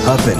happen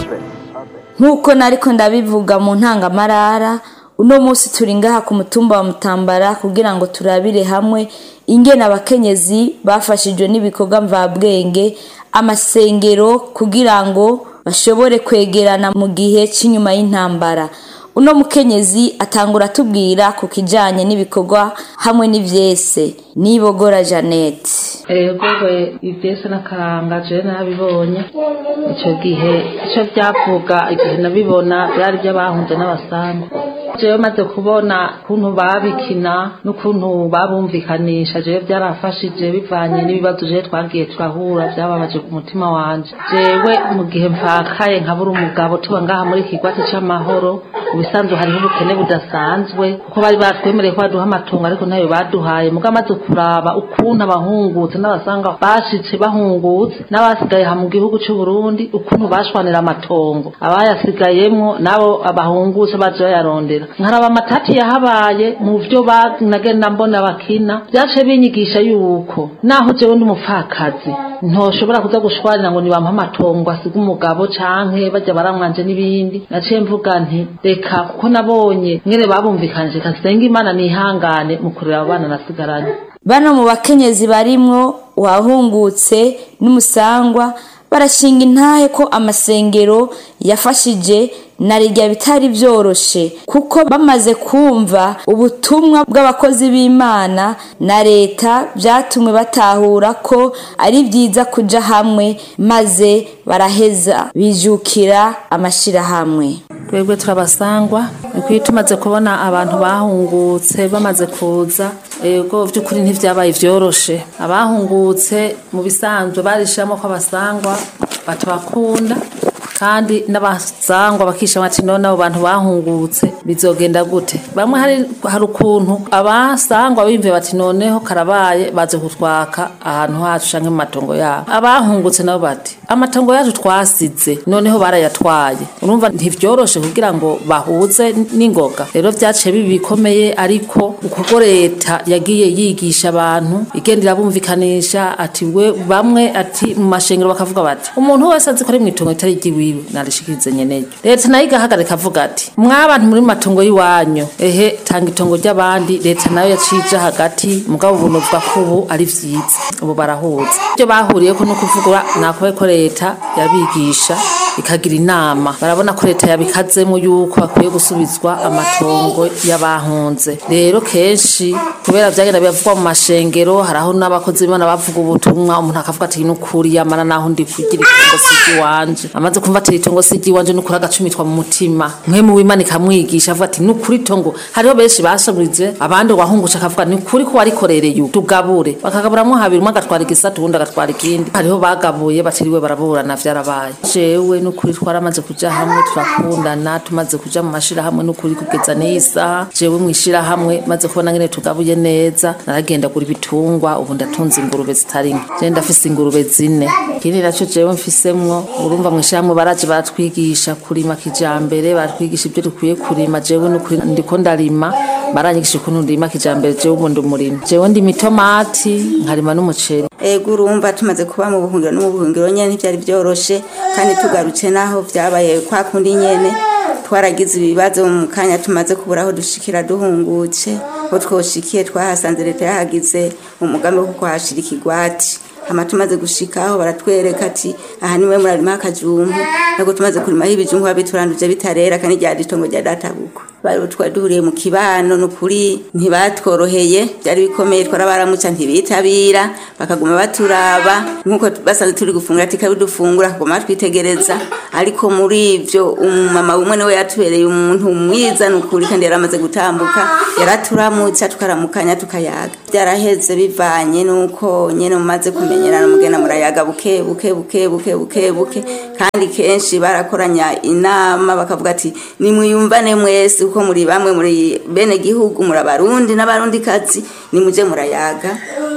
nk'uko nariko ndabivuga mu ntangamarara uno munsi turi ngaha ku mutumba wa mutambara kugira ngo turabire hamwe ingene abakenyezi bafashijwe n'ibikorwa mvabwenge amasengero kugira ngo bashobore kwegerana mu gihe cy'inyuma y'intambara uno mukenyezi atangura atubwira ku kijanye n'ibikorwa hamwe n'ivyese nibogora janete ego we ivyese n'akaranga jewe narabibonye ico gihe ico vyavuga igihe nabibona vyari vy'abahunze n'abasanga jewe maze kubona kuntu babikina n'ukuntu babumvikanisha jewe vyarafashije bivanye n'ibibazo jewe twagiye turahura vyababaje ku mutima wanje jewe mu gihe mvakaye nkabura umugabo tuba ngaha muri kigwati c'amahoro ubisanzwe hariho ubukene budasanzwe kuko bari batwemereye ko baduha amatungo ariko nayo baduhaye muga amaze kuraba ukuntu abahungutse n'abasanga bashitse bahungutse n'abasigaye ha mu gihugu c'u Burundi ukuntu bashwanira amatongo abayasigayemwo nabo abahungutse baje bayarondera nkaraba amatati yahabaye mu vyo banagenda mbona bakina vyace binyigisha yuko naho jewe ndi umupfakazi ntoshobora kuza gushwarira ngo nibampa amatongo asiga umugabo canke bajya baramwanje n'ibindi naciye mvuga nti reka kuko nabonye mwene babumvikanije kasenga imana nihangane mu kurera abo bana nasigaranye bano mu bakenyezi barimwo uwahungutse n'umusangwa barashinga intahe ko amasengero yafashije na rijya bitari byoroshe kuko bamaze kumva ubutumwa bw'abakozi b'imana na leta byatumwe batahura ko ari byiza kuja hamwe maze baraheza bijukira amashirahamwe twebwe turabasangwa niko tumaze kubona abantu bahungutse bamaze kuza ego by'ukuri ntivyabaye vyoroshe abahungutse mu bisanzwe barishiramo ko abasangwa batubakunda kandi n'abasangwa bakishama ati none abo bantu bahungutse bizogenda gute bamwe hari hari ukuntu abasangwa bimve bati noneho karabaye baze kutwaka ahantu hacu canke mu matongo yabo abahungutse nabo bati amatongo yacu twasize noneho barayatwaye urumva ntivyoroshe kugira ngo bahuze n'ingoga rero vyaciye bibi bikomeye ariko uko leta yagiye yigisha abantu igenda irabumvikanisha ati we bamwe ati mu mashengero bakavuga bati umuntu wese azi ko ari mw'itongo ritari ryiwiwe narishikirize nyeneyo leta nayo igahagarika avuga ati mwabantu muri matongo y'iwanyu ehe tanga itongo ry'abandi leta nayo yacije hagati mugabo ubuntu bwa kubu ari vyiza ubu barahuza ibyo bahuriyeko no kuvuga nakobe ko leta yabigisha ikagira inama barabona ko leta yabikazemo yuko bakwiye gusubizwa amatongo y'abahunze rero kenshi kubera vyagenda biravugwa mu mashengero haraho n'abakozi b'imana bavuga ubutumwa umuntu akavuga ati nukuri yamara naho ndi kugira itongo sigi wanje amaze kumva ati itongo sigi wanje nukuri agacumitwa mu mutima mwe mu w'imana ikamwigisha avuga ati nukuri itongo hariho benshi bashaburize abandi wahungusha akavuga ni ukuri ko warikorereye tugabure bakagaburamwo habiri umwe agatwara igisatu uwundi agatwara ikindi hariho bagabuye batiriwe baraburana vyarabaye jewe nukuri twaramaze kuja hamwe turakundana tumaze kuja mu mashirahamwe nukuri kugeza n'isaha jewe mw'ishirahamwe maze kubona ngene tugabuye neza naragenda gura ibitungwa ubu ndatunze ingurube zitari nke je ndafise ingurube zine ikindi naco jewe mfisemwo urumva mw'ishirahamwe baraje baratwigisha kurima kijambere baratwigisha ibyo dukwiye kurima jewe nukuri ndiko ndarima baranyigisha ukuntu ndima kijambere jewe ubu ndi umurimi jewe ndima itomati nkarima n'umuceri ego urumva tumaze kuba mu buhungiro no mu buhungiro nyene ntivyari vyoroshe kandi tugarutse naho vyabaye kwa kundi nyene twaragize ibibazo mu kanya tumaze kubura aho dushikira duhungutse aho twoshikiye twahasanze leta yahagize umugambi wo kuhashira ikigwati hama tumaze gushikaho baratwereka ati aha niwe murarima akajumbu nako tumaze kurimaho ibijumbu babituranduje bitarera kandi ryari itongo rya databuko bari twari duhuriye mu kibano nukuri ntibatworoheye byari bikomeye twarabaramutsa ntibitabira bakaguma baturaba nkuko basanze turi gufungura ati kabi dufungura kaguma twitegereza ariko muri ivyo umumama umwe niwe yatubereye umuntu mwiza nukuri kandi yaramaze gutambuka yaraturamutsa tukaramukanya tukayaga byaraheze bivanye nuko nyene mumaze kumenyerana mugenda murayaga buke buke buke buke buke buke kandi kenshi barakoranya inama bakavuga ati nimwiyumvane mwese kuko muri bamwe muri bene gihugu muri abarundi n'abarundi kazi nimuje murayaga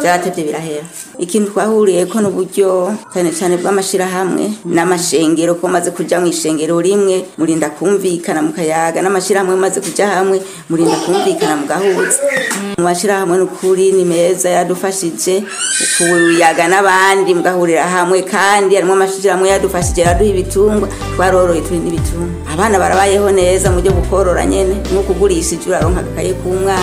byaratevye birahera ikintu twahuriyeko n'uburyo cyane cyane bw'amashirahamwe n'amashengero ko maze kuja mu ishengero rimwe murinda kumvikana mukayaga n'amashirahamwe maze kuja hamwe murinda kumvikana mugahuza mu mashirahamwe n'ukuri ni meza yadufashije kuyaga n'abandi mugahurira hamwe kandi harimo amashirahamwe yadufashije yaduha ibitungwa twaroroye turi n'ibitungwa abana barabayeho neza mu buryo bukorora nyene nko kugurishije uraronka agakaye k'umwana